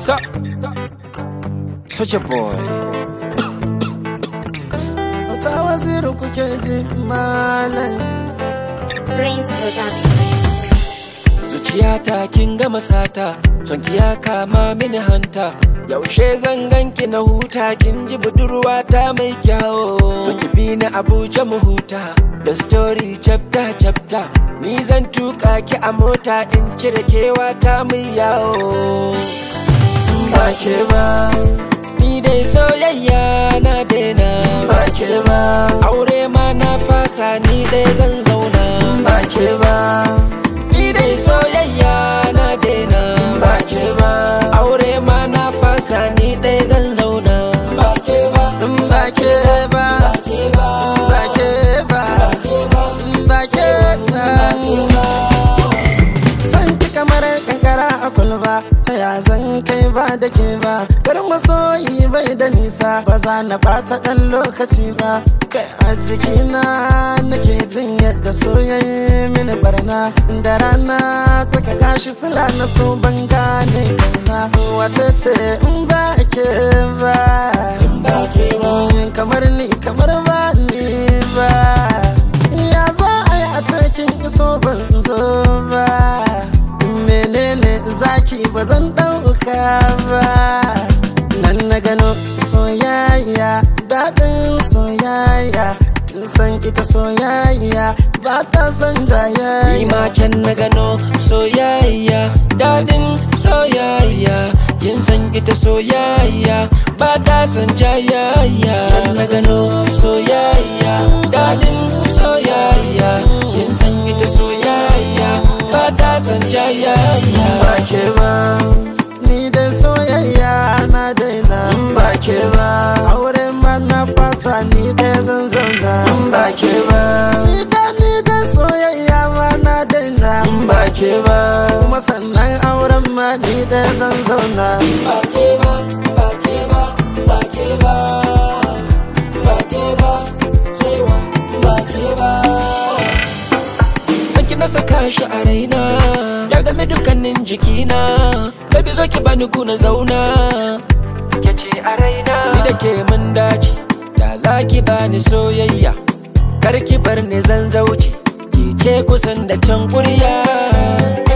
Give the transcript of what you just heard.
So, such a boy. ta waziru kuke ji malam Prince Production. Zuciyata kin gama sata, sonki ya kama mini hanta. Yaushe zan ganki na huta, kin ji budurwata mai kyawo. So ki bi ni Abuja mu huta, da story chapter chapter. Ni zan tuka ki a mota in cire kewata mai yawo. ba ke ba Ni dai soyayya na daina. ba ke ba Aure ma na fasa ni dai zan zauna. ba ke ba Ni dai soyayya na daina. ba ke ba Aure ma na fasa ni dai zan zauna. Ba ke ba, ba ke ba ke ba, ba ke ba ba ke ba san ki kamar kankara a kulba ta ya zan kai ba da ke ba garin masoyi bai da nisa ba za na bata dan lokaci ba kai a jikina nake jin yadda soyayye mini barna da rana tsaka gashi sila na so ban gane kaina wace ce in ba ke ba ba ke ba. kamar ni kamar ba ni ba ya za a yi a cikin iso ban zo ba menene zaki ba zan ɗauka ba nan na gano soyayya daɗin soyayya kin san ita soyayya ba ta san Ni jayayya ma can na gano soyayya, dadin soyayya. Kin san ita soyayya, ba ta san jayayya. Can na gano soyayya, dadin soyayya. Kin san ita soyayya, ba ta san jayayya. ba ke ba ni da soyayya na daina ba ke ba aure ma na fasa ni da zan zauna ba ke ba ni da ni da soyayya ma na daina ba ke ba kuma sannan auren ma ni da zan zauna Ba ke ba, ba ke ba, ba ke ba. Ba ke ba, sai wa ba ke ba. Sanki na saka shi a raina Ya game dukkanin jikina Baby zo ki bani kuna zauna Ke ce a raina Ni da ke mun dace Da za ki bani soyayya Kar ki bar ni zan zauce Ki ce kusan da can kurya